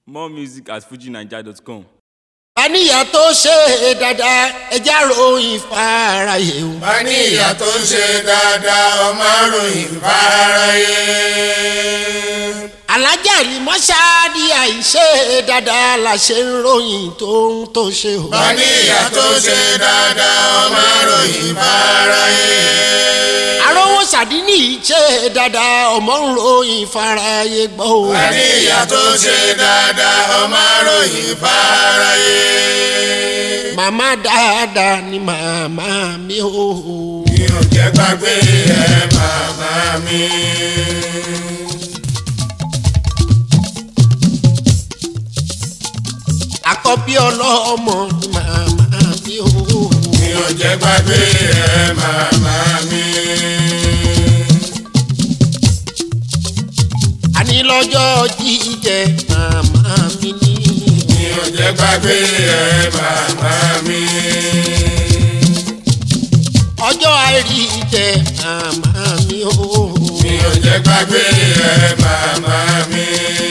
More music at fujinaija.com. àníyàn tó ṣe dáadáa ẹja ròyìn fáráyé o. bá ní ìyá tó ń ṣe dáadáa ọmọ àròyìn fáráyé. alájà rí mọ́ṣáàdì àìṣe dáadáa la ṣe ń ròyìn tó ń tó ṣe o. bá ní ìyá tó ń ṣe dáadáa ọmọ àròyìn fáráyé. arówó sàdínì ṣe dáadáa ọmọ ń ròyìn fáráyé gbọ́ o. bá ní ìyá tó ń ṣe dáadáa ọmọ àròyìn fáráyé. màmá dáadáa ni màmá mi o. mi ò jẹ́ gbàgbé ẹ màmá mi. àkọ́bí ọlọ́mọ ni màmá mi o. mi ò jẹ́ gbàgbé ẹ màmá mi. àní lọ́jọ́ jíjẹ màmá mi ni. mi ò jẹ́ gbàgbé ẹ màmá mi. ọjọ́ àìrí jẹ màmá mi o. mi ò jẹ́ gbàgbé ẹ màmá mi.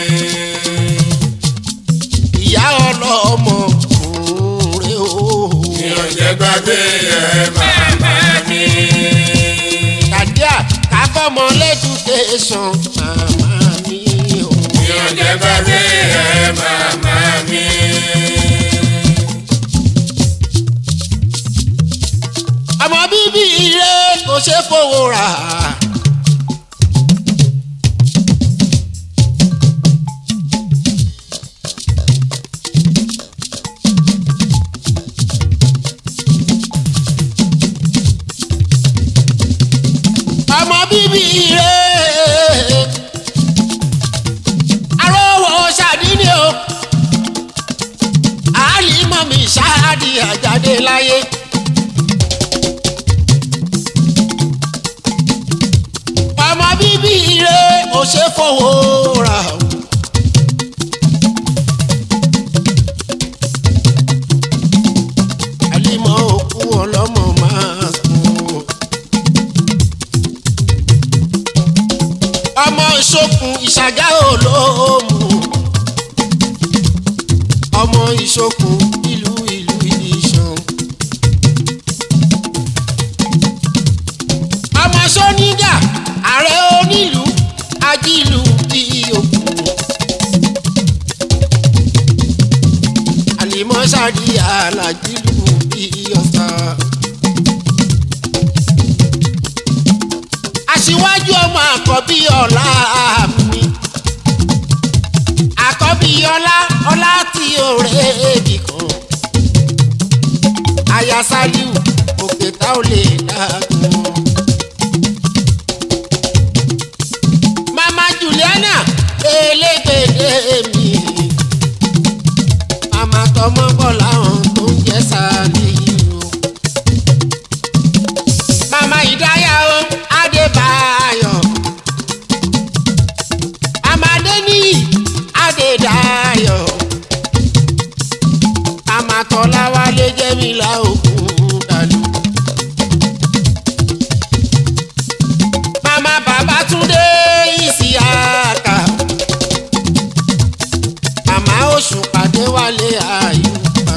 ìyá ọlọ́mọ òǹrè o. mi ò jẹ́ gbàgbé ẹ màmá mi. kàdíà káfọ́mọ lẹ́dúkéṣọ̀n màmá mi o. mi ò jẹ́ gbàgbé ẹ màmá mi. ọmọ bíbí ire kò ṣe fowó rà. ọmọ bíbí ire arówó ṣàdínì o àlìmọ́ mi ṣáàdì àjáde láyé. ọmọ bíbí ire ò ṣe fowó rà o. àlìmọ́ òkú ọlọ́mọ máa sùn o. ọmọ ìṣokùn ìṣàgá olóòmù ọmọ ìṣokùn ìlú ìlú ìṣàn. ọmọ sọ́nígà ààrẹ onílù ajílù bí òkú. àlìmọ́sàdì alájílù bí ọ̀sà. aṣíwájú ọmọ àkọ́bí ọ̀la mi. àkọ́bí ọlá ọlá tí òré èbì kan. aya saliu òkè tá ò lè dàgbọ́n. mama juliana elégbèdé mi mama tọmọ bọ láwọn tó ń jẹ sàlìyò mama ìdáyà o adébáyọ amadéní adédáyọ mama tọ́láwálé jẹ́mílà òkun dàlú. mama babatunde isiaka mama oṣù pàdé wálé àyùbá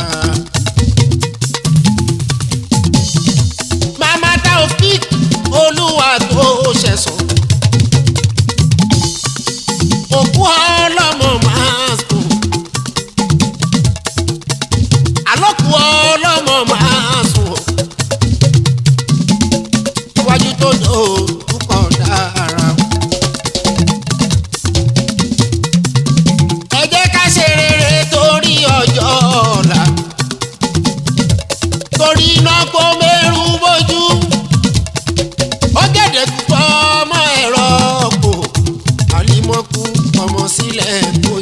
mama taofik olúwa tó ṣẹ̀sán òkú ọlọ́mọ máa sùn àlọ́kù ọlọ́mọ máa sùn iwájú tó dò púpọ̀ dára. ẹ jẹ́ ká ṣe rere torí ọjọ́ ọ̀la torí iná kó mẹ́rù bójú ó gẹ̀dẹ̀ púpọ̀ ọmọ ẹ̀rọ kò àlímọ́kù ọmọ sílẹ̀ kó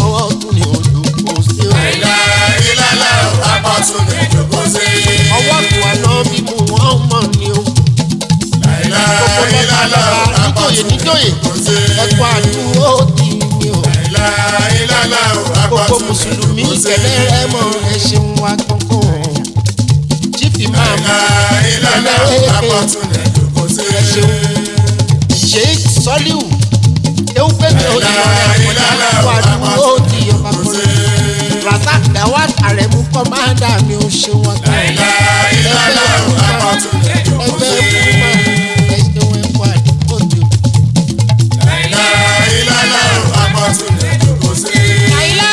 ọwọ́ tún ní ojú kò sí o. àìlá ìlàlá apọ̀tún ní ìjókòó sí. ọwọ́ tún wà náà bí mu wọ́n mọ̀ ní o. àìlá gbogbo ìlàlá lọ́kàlọ́kà níjòyè apọ̀tún ní níjòyè ìjókòó sí. ẹ̀kọ́ àdúró tì mí o. àìlá ìlàlá gbogbo apọ̀tún ní mùsùlùmí ìjókòó sí. ìkẹlẹ́ rẹ mọ ẹ ṣeun wa kankan. chief imam àìlá ìlàlá apọ̀tún ní ìjókòó sí. ẹ ṣeun. sheikh soliu ewu pẹ̀lú olùdarí àkọ́dá ẹ̀kọ́ àdúró tì ọba kọ́lé. razak dawat aremu kọ́mándà mi ò ṣe wọn kan. àìlá ìlàlá apọ̀tún ní ìjókòó ẹgbẹ́ sí. fún ma ẹ ṣeun ẹ̀kọ́ àdúró tì. àìlá ìlàlá apọ̀tún ní ìjókòó sí. àìlá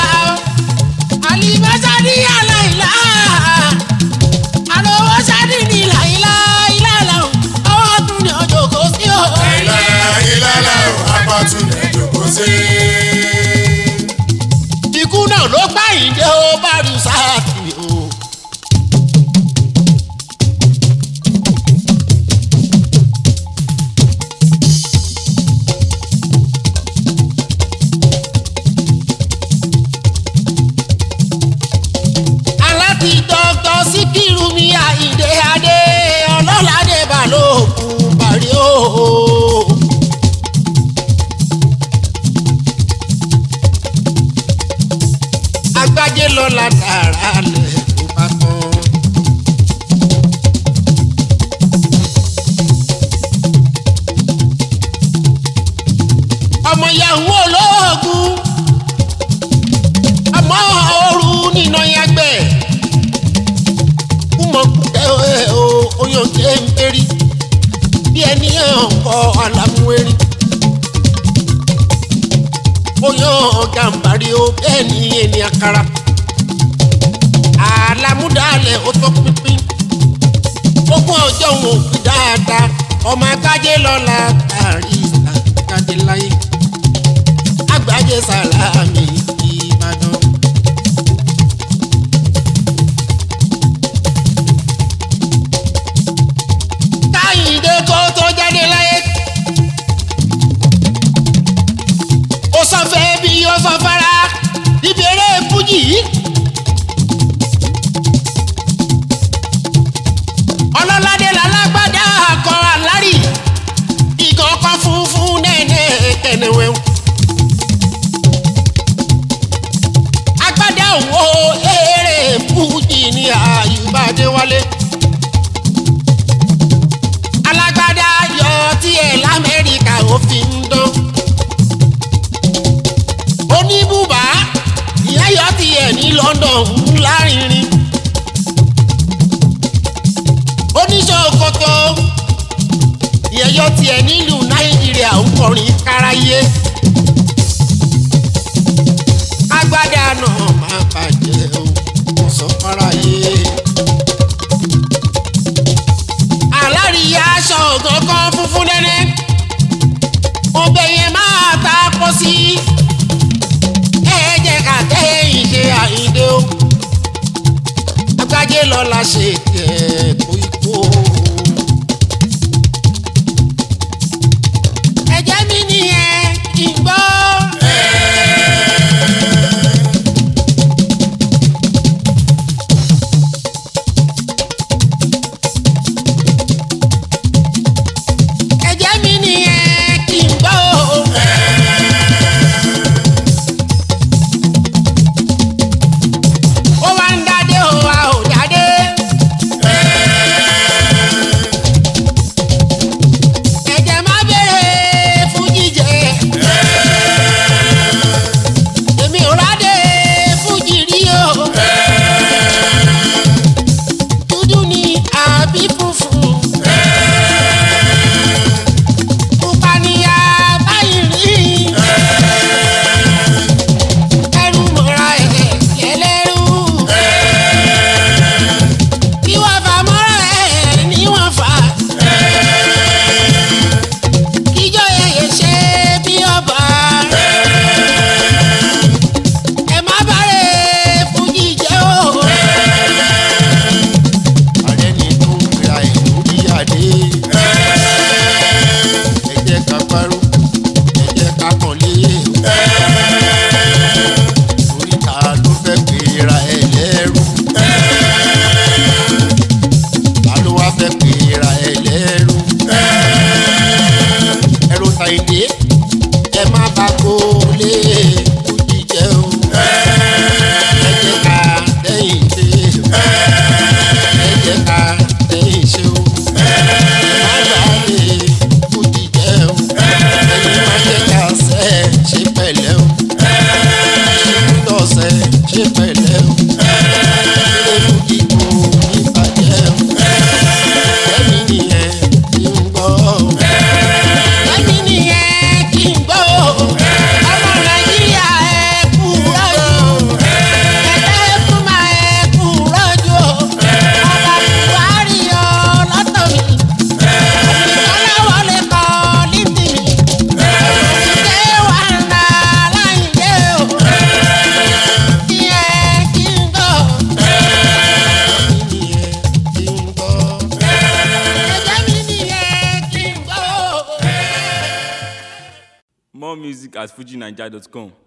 àlìbásádì àlàìlá àlọ́wọ́sádì ní làìlá ìlàlá ọwọ́ tún ní ọjọ́ kò sí o. àìlá ìlàlá apọ̀tún ní ìjókòó sí. ikú náà ló gbá ìdè ó bá rí sáàtì o. aláti dọ́kítọ̀ síkírù mi àìdè adé ọlọ́ládé balógun bàrí o. agbájé lọ́la tààrà lẹ̀ tó bá tán. ọmọ yahoo olóògùn ọmọ ooru nínú yagbẹ́ kúmọ̀ kúkẹ́ o oyún ké ń pérí bí ẹni ọkọ̀ alámúwérí oyún gàmbàrí o bẹ́ẹ̀ ni ẹni àkàrà àlámúdàlẹ̀ ó tó pínpín ogún ọjọ́ òun ò fi dáadáa ọmọ akájé lọ́la tàrí àkájé láyé àgbájé sàlámì ìbàdàn. káyìndé kó tó jáde láyé. ó sọ fẹ́ bí ó sọ fara ìbéèrè fújì yìí. ọlọ́ládé lálágbádá akọ alárì ìgàn ọkọ̀ funfun nẹ́ẹ̀nẹ́ kẹ̀nẹ̀wẹ̀. agbádá òwò eré fújì ní àyùbádé wálé. alágbádá yọ tiẹ̀ lamẹ́ríkà ó fi ń dán. oníbùbá ìyá yọ tiẹ̀ ní London ńlá rìnrìn. oníṣòkòtò ìyẹyọ tiẹ̀ nílùú nàìjíríà ń kọrin káráyé agbádá náà máa bàjẹ́ o kò sọ fáráyé. aláríyá aṣọ ọ̀gángan funfun nẹ́nẹ́ ọbẹ̀ yẹn máa ta pọ̀ sí ẹ jẹ́ ká tẹ́yìn ṣe àyíndé o agbájé lọ́la ṣe tẹ̀ kó ikú o. ẹ̀jẹ̀ mi nìyẹn kì í gbọ́. ẹ̀jẹ̀ mi nìyẹn kì í gbọ́. ó wá ń dádé ó wá ò dádé. ṣe pẹ̀lẹ́ o. ilé fújì kò ní bàjẹ́ o. ẹ̀mí nìyẹn kí n gbọ́ o. ẹ̀mí nìyẹn kí n gbọ́ o. ọmọ nàìjíríà ẹ kú rọ́jò. ẹ̀dá fún ma ẹ kú rọ́jò. ọba buhari ọ lọ́tọ̀ mi. ọlọ́wọ́ lè kọ́ lítì mi. ṣé wàá nà láyé o. ìyẹn kí n gbọ́. ẹ̀mí nìyẹn kí n gbọ́. ẹ̀jẹ̀ mi nìyẹn kí n gbọ́. More music at fujinaija.com.